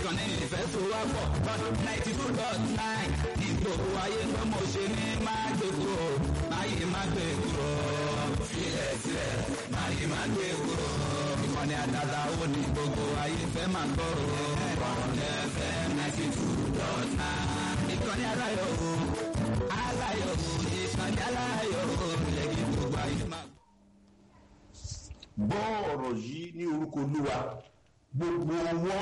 ìkànnì ìfẹ́ tó wá pọ̀ bọ́dún ninety two dot nine ní gbogbo ayé pé mo ṣe ní máa gbé kúrò máyé má gbé kúrò filẹ̀ sílẹ̀ máyé má gbé kúrò ìkànnì àdàdà ó ní gbogbo ayé fẹ́ máa gbọ́ bọ́dún fm ninety two dot nine ìkànnì aláyọ̀ o aláyọ̀ o ìkànnì aláyọ̀ o lẹ́yìn gbogbo ayé máa gbọ́ ọ̀rọ̀ yìí ní orúkọ olúwa gbogbo ọwọ́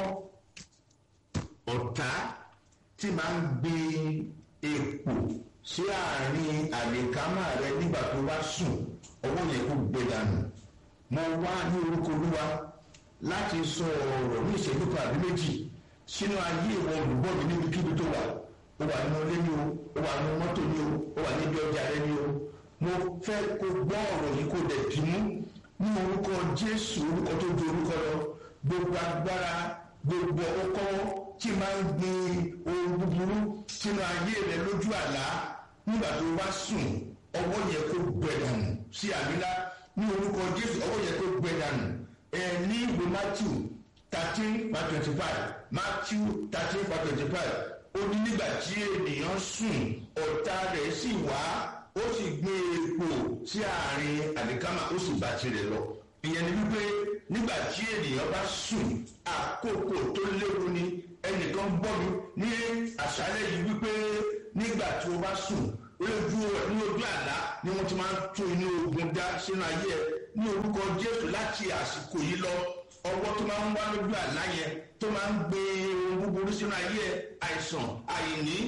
ọ̀tá tí máa ń gbin èpò sí àárín àlèkámà rẹ nígbà tó bá sùn ọwọ́ yẹn kò gbé dànù mo wá ní orúkọ olúwa láti sọ ọ̀rọ̀ ní ìṣẹ́jú kan àbí méjì sínú ayé ìwọ olùgbọ́ mi níbikíbi tó wà ó wà nínú ilé ni o ó wà nínú mọ́tò ni o ó wà níbi ọjà rẹ ni o mo fẹ́ kó gbọ́ ọ̀rọ̀ yìí kó dẹ̀ dì mú ní orúkọ jésù orúkọ tó ju orúkọ lọ gbogbo agbára gbogbo ọkọ tí máa ń gbin ohun búburú sínú ayé rẹ lójú àlá nígbà tó bá sùn ọwọ́ yẹ kó gbẹ dànù sí àbílá ní orúkọ jésù ọwọ́ yẹ kó gbẹ dànù ẹ ní ìwé matthew thirteen by twenty five matthew thirteen by twenty five ó ní nígbà tí ènìyàn sùn ọ̀tá rẹ̀ sì wá ó sì gbé epo sí àárín àlìkámà ó sì bá tirẹ̀ lọ. ìyẹn ni wípé nígbà tí ènìyàn bá sùn àkókò tó léwu ni ẹnìkan gbọ́ mi ní àṣálẹ̀ yìí wípé nígbà tí o bá sùn lójú ní ojú àlá ni wọ́n ti máa ń tún inú ogun dá sínú ayé ẹ ní orúkọ jésù láti àsìkò yìí lọ ọwọ́ tó máa ń wá lójú àlá yẹn tó máa ń gbé ohun búburú sínú ayé ẹ àìsàn àìní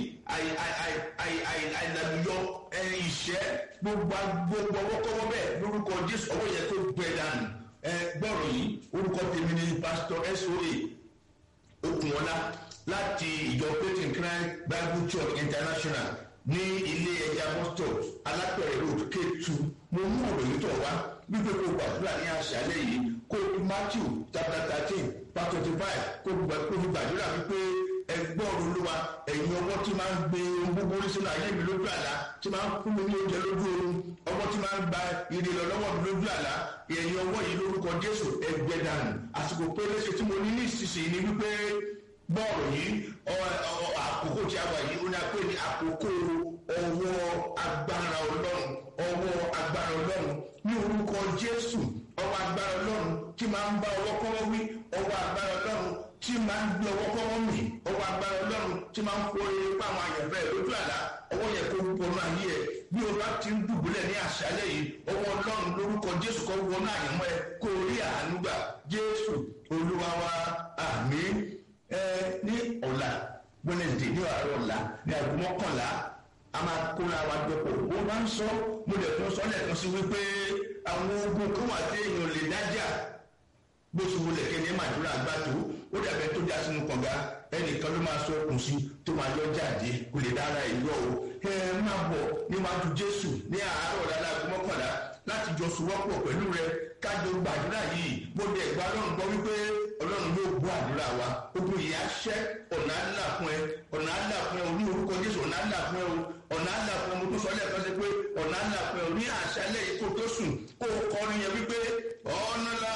àìlàlùyọ ìṣẹ́ gbogbo gbogbo ọwọ́kọ́wọ́ bẹ́ẹ̀ lórúkọ jésù ọwọ́ yẹn tó gbẹ dànù ẹ gbọ́rọ̀ yìí orúkọ tèmi ni pásítọ̀ soa okunola láti ìjọ peyton cry bible church international ní ilé ẹja boston alápẹ̀rẹ̀ road k2 mo mú ọ̀rọ̀ yìí tọ̀ wá wípé kó gbàdúrà ní àṣálẹ̀ yìí kó matthew chapter thirteen verse twenty five kó fi gbàdúrà wípé ẹgbọ́n olúwa ẹ̀yin ọwọ́ tí máa ń gbé ohun búburú sínú ayé mi lójú àlá tí máa ń fún mi ní oúnjẹ lójú oorun ọwọ́ tí máa ń gba ìrè lọ lọ́wọ́ mi lójú àlá ẹ̀yin ọwọ́ yìí lórúkọ jésù ẹgbẹ́ dànù àsìkò péréṣe tí mo ní ní ìsinsìnyí ni wípé bọ́ọ̀lù yìí àkókò tí a wà yìí ó ní a pè ní àkókò ọwọ́ agbára ọlọ́run ọwọ́ agbára ọlọ́run ní orúkọ jésù ọwọ́ agbára ọlọ́run tí máa ń bá ọwọ́ kọ́wọ́ wí ọwọ́ agbára ọlọ́run tí máa ń gbé ọwọ́ kọ́wọ́ mì ọwọ́ agbára ọlọ́run tí máa ń kó eré pa àwọn àyànfẹ́ lójú àlá ọwọ́ yẹ kó wọnú ayé ẹ bí o bá ti ń dùbúlẹ̀ ní àṣálẹ̀ yìí ọwọ́ ọlọ́run lórúkọ jésù kọ́ wọnú àyànmọ́ ẹ kó rí àánú gbà jésù olúwa wa àmì ẹ ní ọ̀la wednesday ní àárọ̀ ọ̀la ní aago mọ́kànlá a máa kóra wa dọ́pọ̀ wọ́n máa ń sọ mo lè tún sọ lẹ́ẹ̀kan sí wípé àwọn ogun kan wà tí èèyàn lè dájà bó ṣe wọlé kẹ́ni màdúrà gbà tó ó dàbẹ́ tó já sínú kànga ẹnìkan ló máa sọ okùn sí tó máa yọ jáde kò lè dára ìlú o ẹ máa bọ̀ níwájú jésù ní àárọ̀ lálágbó mọ́kànlá láti jọ sùwọ́pọ̀ pẹ̀lú rẹ kájọ gbàdúrà yìí mo dẹ̀ gba ọlọ́run gbọ́ wípé ọlọ́run yóò gbọ́ àdúrà wa ogun yìí á ṣẹ́ ọ̀nà àdúrà fún ẹ ọ̀nà àdúrà fún ẹ o ní orúkọ jésù ọ̀nà àdúrà fún ẹ o ọ̀nà àdúrà fún ẹ mo tún sọ lẹ́ẹ̀kan sí pé ọ̀nà àdúrà fún ẹ o ní àṣálẹ̀ yìí kó tó sùn kó o kọrin yẹn wípé ọ̀nà la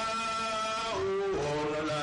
o ọ̀nà la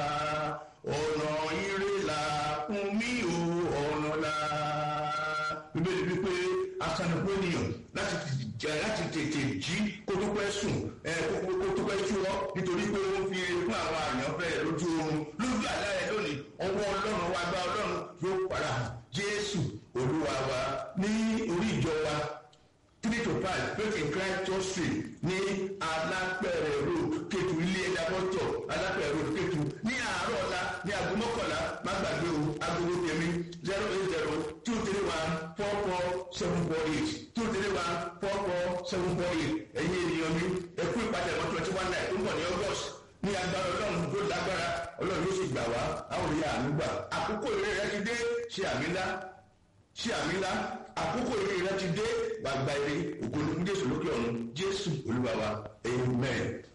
ọ̀nà ire la fún mi o ọ̀nà la bíbélì wípé asanukú ènìyàn láti jẹ láti tètè jí kó tó pẹ́ sùn ẹ kó tó pẹ́ sú ọ nítorí pé ó ń fi fún àwọn àyànfẹ́ lójú oorun lójú àlá rẹ lónìí ọwọ́ ọlọ́run wa gba ọlọ́run yóò padà jésù olúwa wa ní orí ìjọ wa three to five faith in christ church street ní alápẹ̀rẹ̀ road kétu ilé ẹja bọ́tọ̀ alápẹ̀rẹ̀ road kétu ní àárọ̀ ọ̀la ní aago mọ́kànlá má gbàgbé o agogo tèmi zero eight zero two three one four four seven four eight two three one four four seven four eight ẹ̀yin ènìyàn mi ẹ̀kú ìpàdé twenty one night tó ń bọ̀ ní august ní agbára ọlọ́run tó lágbára ọlọ́run yóò sì gbà wá àwọn òye àánú gbà àkókò eré rẹ ti dé ṣe àmì ńlá ṣe àmì ńlá àkókò eré rẹ ti dé gbàgbà eré ògo ní jésù lókè ọ̀run jésù olúwa wa amen.